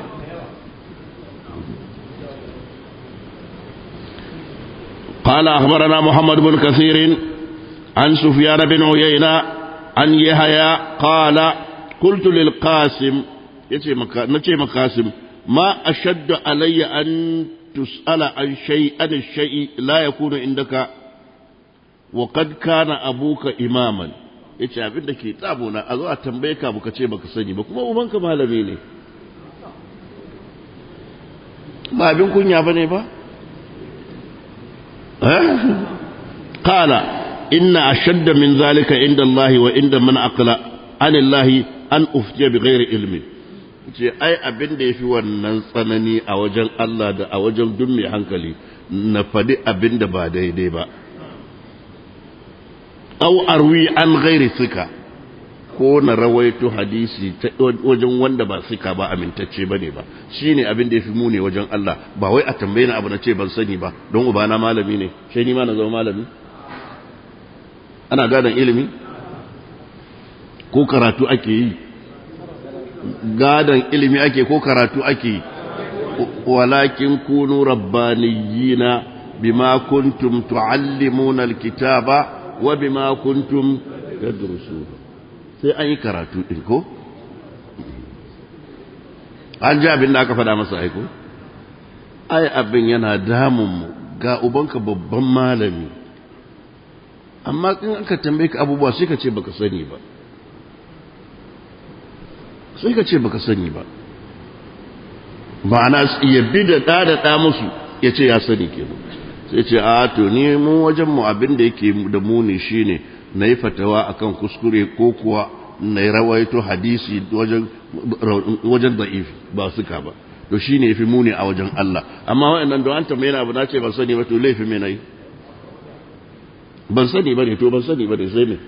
قال أخبرنا محمد بن كثير عن سفيان بن عيينة عن يحيى قال قلت للقاسم نتي مقاسم ما أشد علي أن تسأل عن شيء عن الشيء لا يكون عندك وقد كان أبوك إماما yace abin da ke tsabona a zo a tambaye ka baka ce baka sani ba kuma ubanka malami ne ba abin kunya bane ba qala inna ashadda min zalika inda Allah wa inda man aqla an Allah an uftiya bi ghairi ilmi ce ai abin da yafi wannan tsanani a wajen Allah da a wajen duk mai hankali na faɗi abin da ba daidai ba au arwi an ghairi sika ko na rawaito hadisi ta wajen wanda ba sika ba amintacce ba ne ba shi ne abin da ya fi muni wajen Allah ba wai a tambaye na abu na ce ban sani ba don ubana malami ne shi ni ma na zama malami ana gadon ilimi ko karatu ake yi gadon ilimi ake ko karatu ake yi walakin kunu rabbaniyina bima kuntum tuallimuna alkitaba wa bima kuntum tadrusun sai an yi karatu ɗin ko? an ji abin da aka faɗa masa aiko? ai abin yana damunmu ga ubanka babban malami amma in aka tambaye ka abubuwa sai ka ce baka sani ba sai ka ce baka sani ba ma'ana ya bi da ɗa da ɗa musu ya ce ya sani kenan sai ce a to ni mu wajenmu abin da yake da muni shine na yi fatawa akan kuskure ko kuwa na yi rawaito hadisi wajen da'if ba suka ba to shi ne fi muni a wajen Allah amma waɗannan don an tambaye na abu na ce ban sani ba to laifi mai na yi ban sani ba ne to ban sani ba ne sai me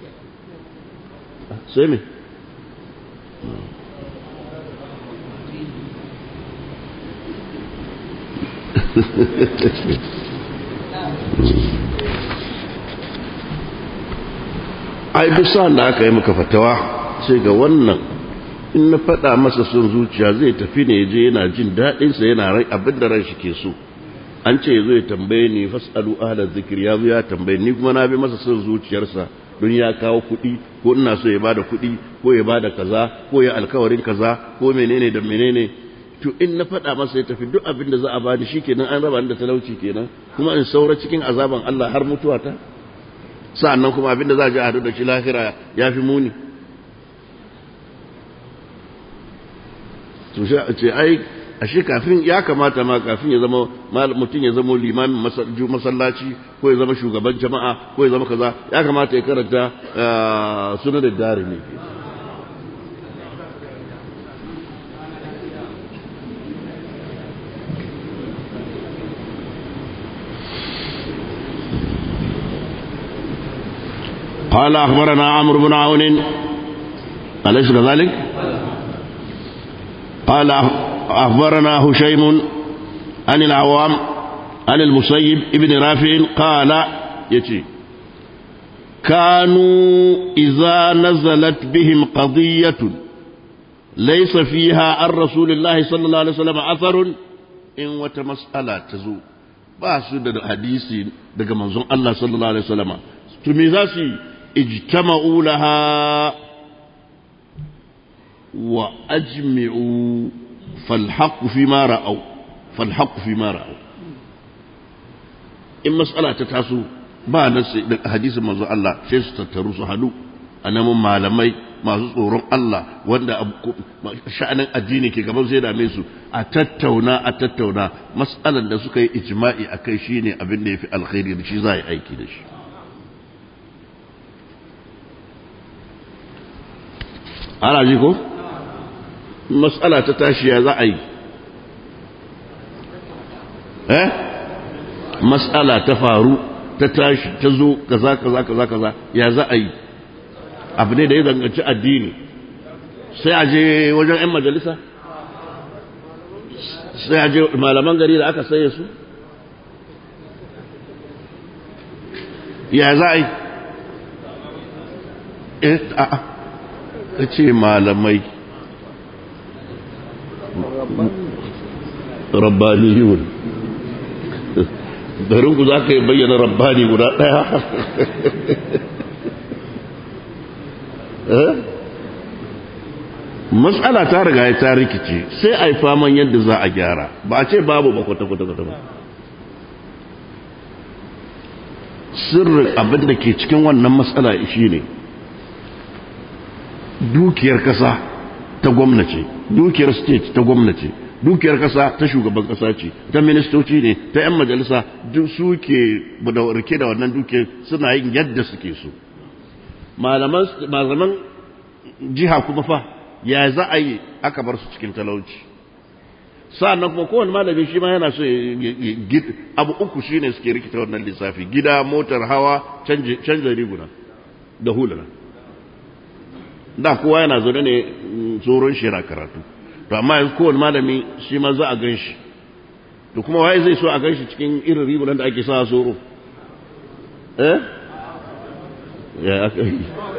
sai me ai duk sa'an da aka yi maka fatawa sai ga wannan in na faɗa masa son zuciya zai tafi ne je yana jin daɗinsa yana rai abin da ran shi ke so an ce zo ya tambaye ni fasalu ahla zikir ya zo ya tambaye ni kuma na bi masa son zuciyarsa don ya kawo kuɗi ko ina so ya bada kuɗi ko ya bada kaza ko ya alkawarin kaza ko menene da menene to in na faɗa masa ya tafi duk abin da za a bani shikenan an raba ni da talauci kenan kuma in saura cikin azaban Allah har mutuwa ta sa'annan kuma abin da za a ji a hadu da shi lahira ya fi muni to ce ai ashe kafin ya kamata ma kafin ya zama mutum ya zama limamin masallaci ko ya zama shugaban jama'a ko ya zama kaza ya kamata ya karanta suna da dari ne قال أخبرنا عمرو بن عون أليس كذلك؟ قال أخبرنا هشيم عن العوام عن المسيب ابن رافع قال يتي كانوا إذا نزلت بهم قضية ليس فيها عن رسول الله صلى الله عليه وسلم أثر إن وتمسألة تزو باسو دا حديثي دا منظوم الله صلى الله عليه وسلم تميزاسي اجتمعوا لها وأجمعوا فالحق فيما رأوا فالحق فيما رأوا in mas'ala ta taso ba na hadisin manzo Allah sai su tattaru su hadu a namun malamai masu tsoron Allah wanda sha'anin addini ke gaban sai dame su a tattauna a tattauna mas'alan da suka yi ijma'i a kai shine abin da ya fi alkhairi da shi za a yi aiki da shi ana ji ko mas'ala ta tashi ya za a yi eh mas'ala ta faru ta tashi ta zo kaza kaza kaza kaza ya za a yi abu ne da ya zanganci addini sai a je wajen 'yan majalisa sai a je malaman gari da aka saye su ya za a yi eh a'a ka ce malamai rabbaniyun garinku za ka yi bayyana rabbani guda ɗaya matsala ta riga ya ta rikice sai a yi faman yadda za a gyara ba a ce babu ba kwata-kwata ba sirrin abin da ke cikin wannan matsala shi ne dukiyar kasa ta gwamnati dukiyar state ta gwamnati dukiyar kasa ta shugaban kasa ce ta ministoci ne ta 'yan majalisa duk suke da rike da wannan dukiyar suna yin yadda suke so malaman jiha kuma fa ya za a yi aka bar su cikin talauci sa'annan kuma kowane malami shi ma yana so abu uku shi ne suke rikita wannan lissafi gida motar hawa canja riguna da huluna da kowa yana zaune ne tsoron shi yana karatu to amma yanzu kowane malami shi ma za a gan shi to kuma waye zai so a gan shi cikin irin rigunan da ake sa tsoro eh ya aka yi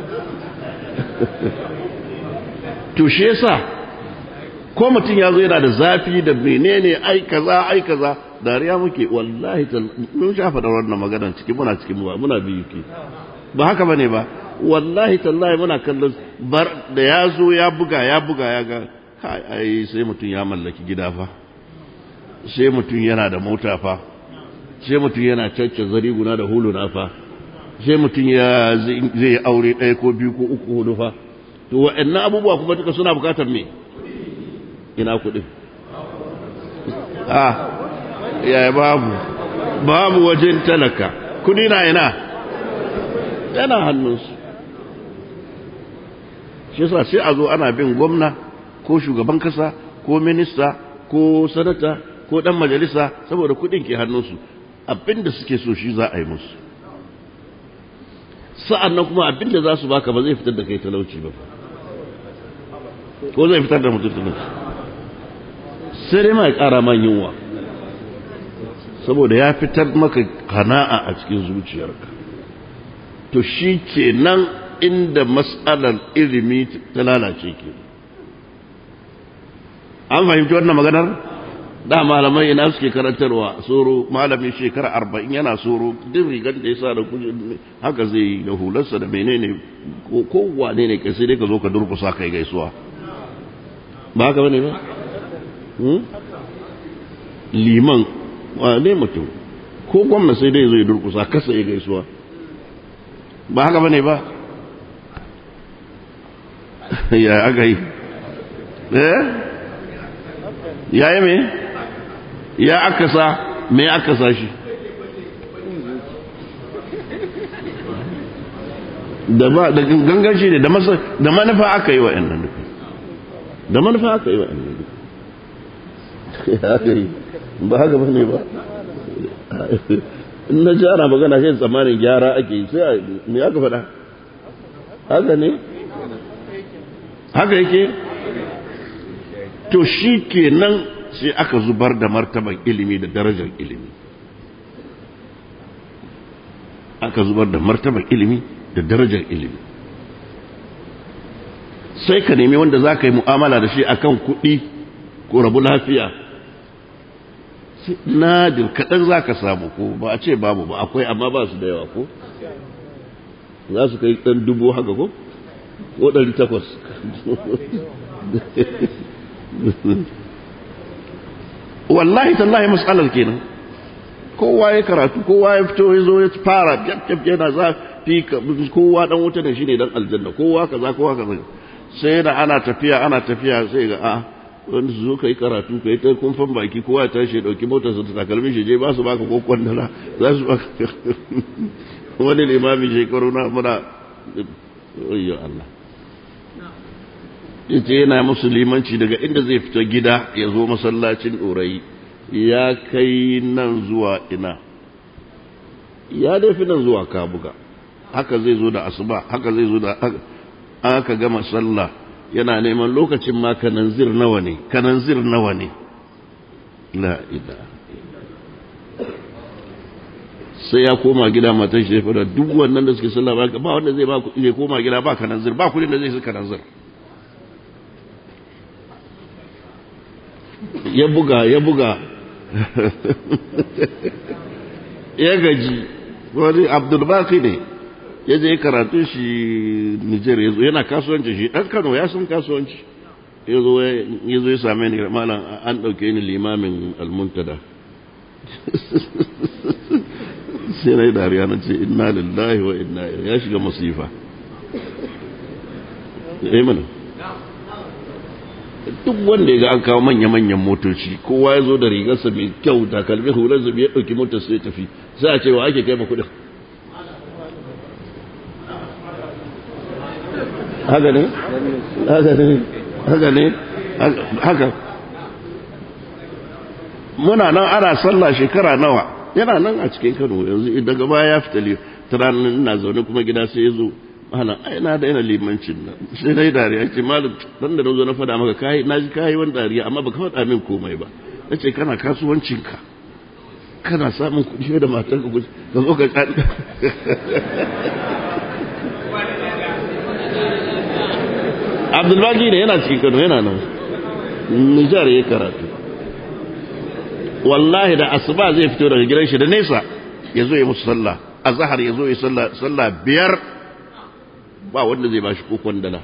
to shi yasa ko mutum ya zo yana da zafi da menene ai kaza ai kaza dariya muke wallahi mun shafa da wannan maganar ciki muna cikin muna biyu ke ba haka bane ba wallahi tallahi muna kallon bar da ya zo ya buga ya buga ya ga kai ai sai mutum ya mallaki gida fa sai mutum yana da mota fa sai mutum yana cacce zariguna da huluna fa sai mutum ya zai yi aure ɗaya ko biyu ko uku hudu fa to wa'annan abubuwa kuma duka suna bukatar me ina kuɗin a ya babu babu wajen talaka kudi na ina yana hannunsu shi yasa sai a zo ana bin gwamna ko shugaban kasa ko minista ko sanata ko dan majalisa saboda kudin ke hannunsu abinda suke so shi za a yi musu sa'an nan kuma abinda za su baka ba zai fitar da kai talauci ba ko zai fitar da mutum talauci sai dai ma ya ƙara man yunwa saboda ya fitar maka kana'a a cikin zuciyarka to shi ke nan inda matsalar ilimi ta lalace ke an fahimci wannan maganar da malamai ina suke karantarwa soro malamin shekara arba'in yana soro duk rigar da ya sa da kuje haka zai yi da hularsa da menene ko wane ne kai sai dai ka zo ka durkusa kai gaisuwa ba haka bane ba liman wane mutum ko gwamna sai dai zai durkusa kasa ya gaisuwa ba haka bane ba ya aka yi eh ya yi me ya aka sa me aka sa shi da ba da gangan shi ne da masa da manufa aka yi wa ɗan nan da manufa aka yi wa ɗan nan ba haka ba ne ba in na ji ana magana shi tsammanin gyara ake yi sai me aka faɗa haka ne haka yake to shi ke nan sai aka zubar da martaban ilimi da darajar ilimi aka zubar da martaban ilimi da darajar ilimi sai ka nemi wanda za ka yi mu'amala da shi akan kuɗi ko rabu lafiya nadir kaɗan za ka samu ko ba a ce babu ba akwai amma ba su da yawa ko za su kai ɗan dubu haka ko ko ɗari takwas wallahi tallahi matsalar kenan kowa ya karatu kowa ya fito ya zo ya fara yana za fi kowa dan wuta da shi ne dan aljanna kowa kaza kowa kaza sai da ana tafiya ana tafiya sai ga a wanda su zo ka yi karatu ka yi ta kumfan baki kowa ya tashi ya ɗauki motar su ta takalmin shi je ba su baka ko kwandala za su baka wani limami shekaru na muna ayyo Allah yace yana musu limanci daga inda zai fita gida ya zo masallacin ɗorayi ya kai nan zuwa ina ya dai fi nan zuwa kabuga haka zai zo da asuba haka zai zo da aka gama sallah yana neman lokacin ma kananzir nawa ne kananzir nawa ne la ila sai ya koma gida matan shi da duk wannan da suke sallah ba ba wanda zai ba zai koma gida ba kananzir ba kudin da zai su kananzir ya buga ya buga ya gaji wani abdulbaki ne ya je karatu shi Nijar ya zo yana kasuwanci shi ɗan Kano ya san kasuwanci ya zo ya same ni malam an ɗauke ni limamin almuntada sai na yi dariya na ce inna lillahi wa inna ya shiga masifa ya mana duk wanda ya ga an kawo manya-manyan motoci kowa ya zo da rigarsa mai kyau takalmi hularsa ya ɗauki motar sai tafi sai a ce wa ake kai ma kuɗin haka ne haka ne haka ne haka muna nan ana sallah shekara nawa yana nan a cikin kano yanzu daga baya ya fita turanin ina zaune kuma gida sai ya zo malam ai na daina limancin nan sai dai dariya ce malam dan da nazo na fada maka kai na ji kai wani dariya amma baka faɗa min komai ba nace kana kasuwancinka kana samun kuɗi da matarka ka zo ka abdulbaki ne yana cikin kano yana nan nijar ya karatu wallahi da asuba zai fito daga gidan shi da nesa ya zo ya musu sallah a zahar ya zo ya sallah biyar ba wanda zai bashi kokon dala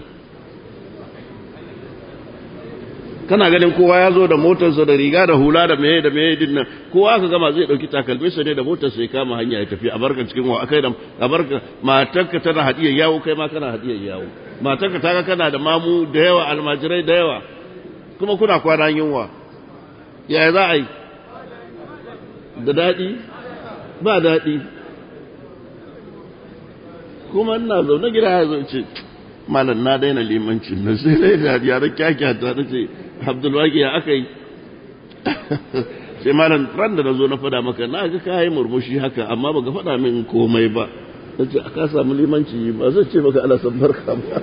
kana ganin kowa ya zo da motarsa da riga da hula da meye da meye din nan kowa ka gama zai dauki takalminsa ne da motarsa ya kama hanya ya tafi a barka cikin wa akai da a barka matarka tana hadiyar yawo kai ma kana hadiyar yawo matarka ta ga kana da mamu da yawa almajirai da yawa kuma kuna kwana yunwa yaya za a yi da daɗi ba daɗi kuma ina zaune gida ya zo ce malam na daina limancin na sai dai da yare kyakyata na ce abdulwaki ya aka yi sai malam ran da na zo na fada maka na ga kayi murmushi haka amma baka fada min komai ba na ce aka samu limanci ba zai ce maka ala san barka ba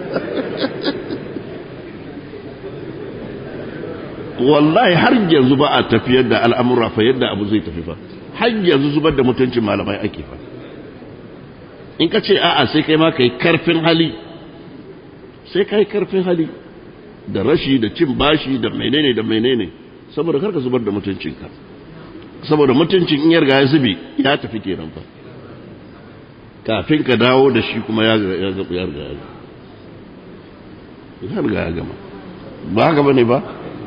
wallahi har yanzu ba a tafiyar da al'amura fa yadda abu zai tafi fa har yanzu zubar da mutuncin malamai ake fa in ka ce a'a sai kai ma kai karfin hali sai kai karfin hali da rashi da cin bashi da menene da menene saboda karka zubar da mutuncinka saboda mutuncin in yarga ya zube ya tafi kenan fa kafin ka dawo da shi kuma ya ya ga ya riga ya riga ya gama ba haka bane ba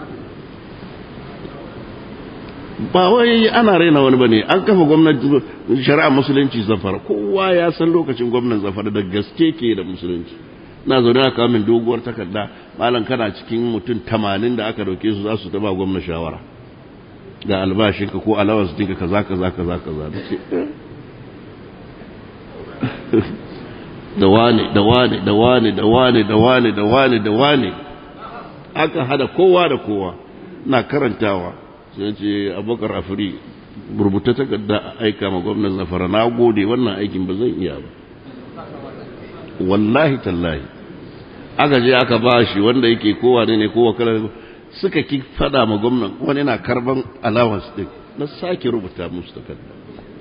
ba wai ana raina wani bane an kafa gwamnati shari'a musulunci zafara kowa ya san lokacin gwamnan zafara da gaske ke da musulunci na zaune aka min doguwar takarda malam kana cikin mutum tamanin da aka dauke su za su taba gwamna shawara ga albashinka ko allowance dinka kaza kaza kaza kaza da ce da wane da wane da wane da wane da wane da wane da wane aka hada kowa da kowa na karantawa sai ce abokar afiri rubuta takarda aika ma gwamnan zafara na gode wannan aikin ba zan iya ba wallahi tallahi aka je aka ba shi wanda yake kowa ne kowa kala suka ki fada ma gwamnan wani na karban allowance din na sake rubuta musu takarda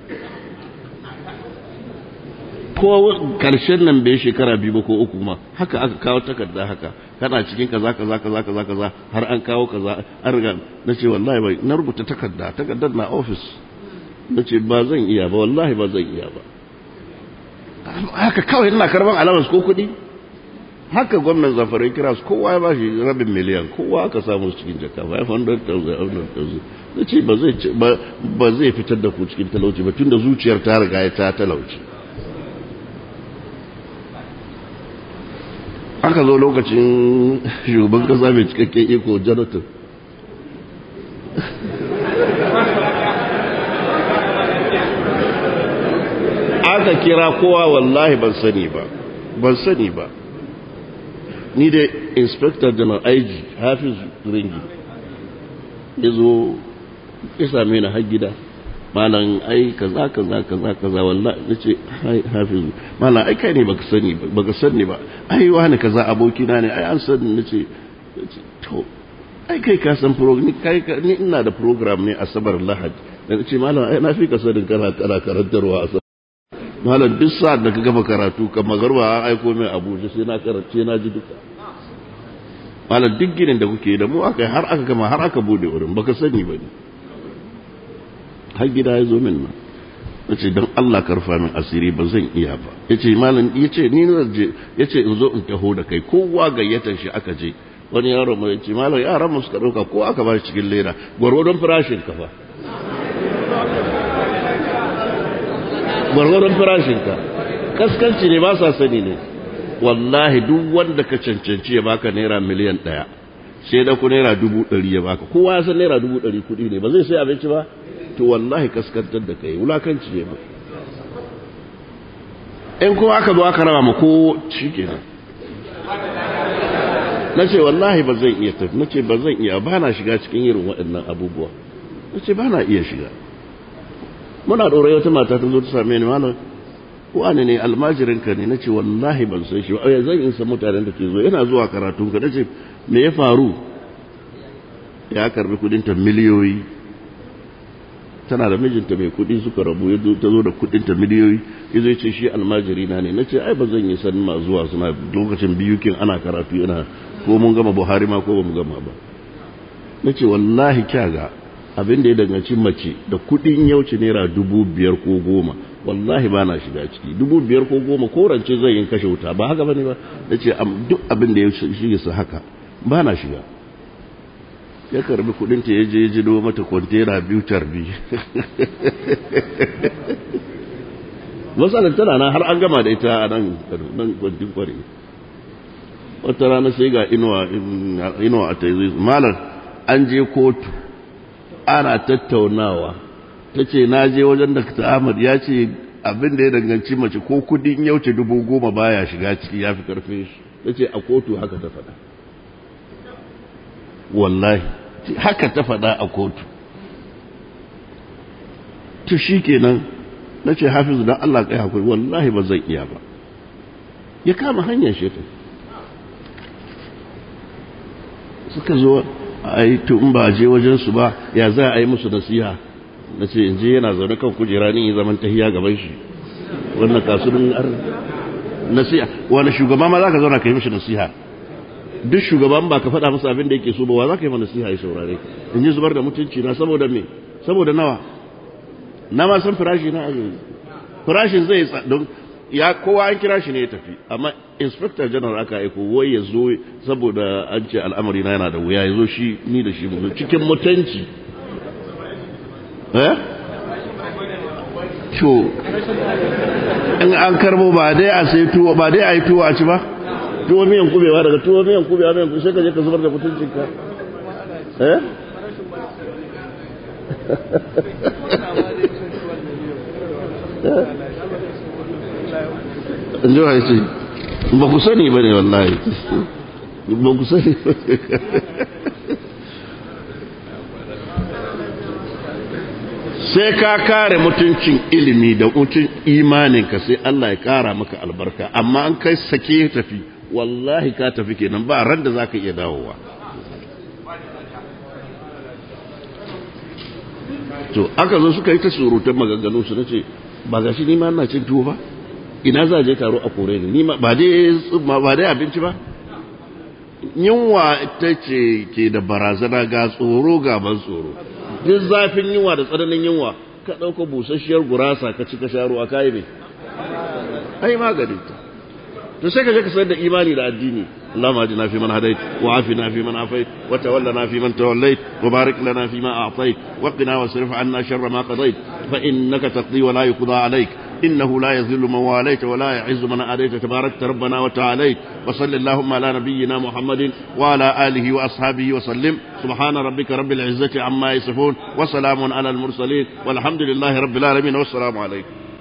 ko karshen nan bai shekara biyu ba ko uku ma haka aka kawo takarda haka kana cikin kaza kaza kaza kaza kaza har an kawo kaza an riga na ce wallahi bai na rubuta takarda takardar na office na ce ba zan iya ba wallahi ba zan iya ba haka kawai ina karban allowance ko kuɗi haka gwamnan zafare kira su kowa ya ba shi rabin miliyan kowa aka samu cikin jaka 500,000 na ce ba zai fitar da ku cikin talauci ba tun da zuciyar ta riga ya ta talauci aka zo lokacin shugaban kasa mai cikakken iko jonathan aka kira kowa wallahi ban sani ba ban sani ba ni da inspector general aiji hafiz ringi ya zo ya same ni har gida malam ai kaza kaza kaza kaza wallahi nace hafiz malam ai kai ne baka sani baka sani ba ai wani kaza aboki na ne ai an sani nace to ai kai ka san program ni kai ni ina da program ne asabar lahad da nace malam ai na fi ka sanin kana kana karantarwa asabar malam duk sa'ad da ka gama karatu kan magarba an aiko mai abuja sai na karance na ji duka malam duk ginin da kuke da mu aka har aka gama har aka bude wurin baka sani ba ne har gida ya zo min nan ya ce don Allah karfa min asiri ba zan iya ba ya ce malam ya ce ni na je ya ce in zo in taho da kai kowa gayyatar shi aka je wani yaro mai ce malam yaran mu suka ɗauka ko aka ba shi cikin leda gwargwadon farashin kafa gwargwadon farashin ka kaskanci ne ba sa sani ne wallahi duk wanda ka cancanci ya baka naira miliyan ɗaya sai da ku naira dubu ɗari ya baka kowa ya san naira dubu ɗari kuɗi ne ba zai sai abinci ba to wallahi kaskantar da kai wulakanci ne ba in kuma aka zo aka raba ma ko shi kenan na ce wallahi ba zan iya tafi na ce ba zan iya ba na shiga cikin irin waɗannan abubuwa na ce ba na iya shiga muna ɗora wata mata ta zo ta same ni malam wani ne almajirinka ne na ce wallahi ban san shi ba zan in san mutanen da ke zo yana zuwa karatun ka na ce me ya faru ya karbi kudinta miliyoyi tana da mijinta mai kudi suka rabu ya ta zo da kudinta miliyoyi ya zai ce shi almajiri na ne na ce ai ba zan yi san ma zuwa suna lokacin biyukin ana karatu yana ko mun gama buhari ma ko ba mu gama ba na ce wallahi kyaga abin da ya danganci mace da kudin yauci naira dubu biyar ko goma wallahi ba na shiga ciki dubu biyar ko goma ko rance zai yin kashe wuta ba haka bane ba na ce duk abin da ya shige su haka ba na shiga ya karbi kudinta ya je ya jido mata kwantena biyu tarbi matsalar tana na har an gama da ita a nan nan kwantin kware wata rana sai ga inuwa a taizu malar an je kotu ana tattaunawa ta ce na je wajen da ta ahmad ya ce abin da ya danganci mace ko kudin yauce dubu goma baya shiga ciki ya fi karfe shi ta ce a kotu haka ta faɗa wallahi haka ta faɗa a kotu to shi kenan na ce hafizu don Allah kai hakuri wallahi ba zan iya ba ya kama hanyar shi suka zo a yi in ba je wajensu ba ya za a yi musu nasiha na ce in je yana zaune kan kujera ni yi zaman tahiya gaban shi wannan kasurin ar nasiha wani shugaba ma za ka zauna ka yi mishi nasiha duk shugaban ba ka faɗa masa abin da yake so ba wa za ka yi mana nasiha ya saurare in ji zubar da mutunci na saboda me saboda nawa na ma san firashi na ajiye firashin zai don ya kowa an kira shi ne ya tafi amma inspector general aka aiko wai ya zo saboda an ce al'amari na yana da wuya ya zo shi ni da shi mu cikin mutunci eh to in an karbo ba dai a sai tuwo ba dai a yi tuwo a ci ba tuwo miyan kubewa daga tuwo miyan kubewa miyan kubewa sai ka je ka zubar da mutuncinka eh in ji wa ce ba ku sani ba ne wallahi ba ku sani sai ka kare mutuncin ilimi da mutuncin imaninka sai Allah ya kara maka albarka amma an kai sake tafi wallahi ka tafi kenan ba ran da za ka iya dawowa to aka zo suka yi ta surutan maganganu su nace ba gashi ni ma ina cin tuwo ba ina za je taro a kore ni ni ba dai ba dai abinci ba yunwa ita ce ke da barazana ga tsoro ga ban tsoro duk zafin yunwa da tsananin yunwa ka ɗauka busasshiyar gurasa ka ci ka sha ruwa kayi ne ai magani ta to sai ka je ka sayar da imani da addini اللهم اهدنا فيمن هديت وعافنا فيمن عافيت وتولنا فيمن توليت وبارك لنا فيما اعطيت وقنا واصرف عنا شر ما قضيت فانك تقضي ولا يقضى عليك إنه لا يذل من واليت ولا يعز من آليت تباركت ربنا وتعاليت وصل اللهم على نبينا محمد وعلى آله وأصحابه وسلم سبحان ربك رب العزة عما يصفون وسلام على المرسلين والحمد لله رب العالمين والسلام عليكم